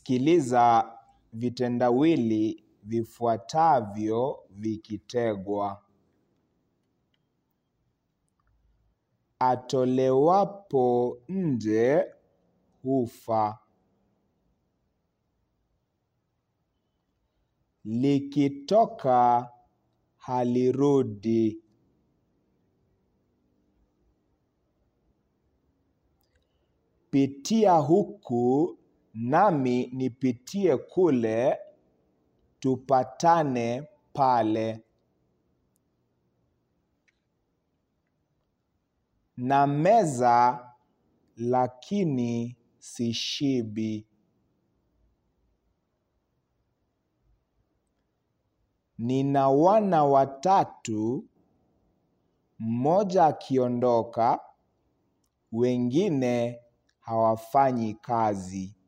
Sikiliza vitendawili vifuatavyo vikitegwa. Atolewapo nje hufa. Likitoka halirudi. Pitia huku nami nipitie kule, tupatane pale. Na meza lakini sishibi. Nina wana watatu, mmoja akiondoka, wengine hawafanyi kazi.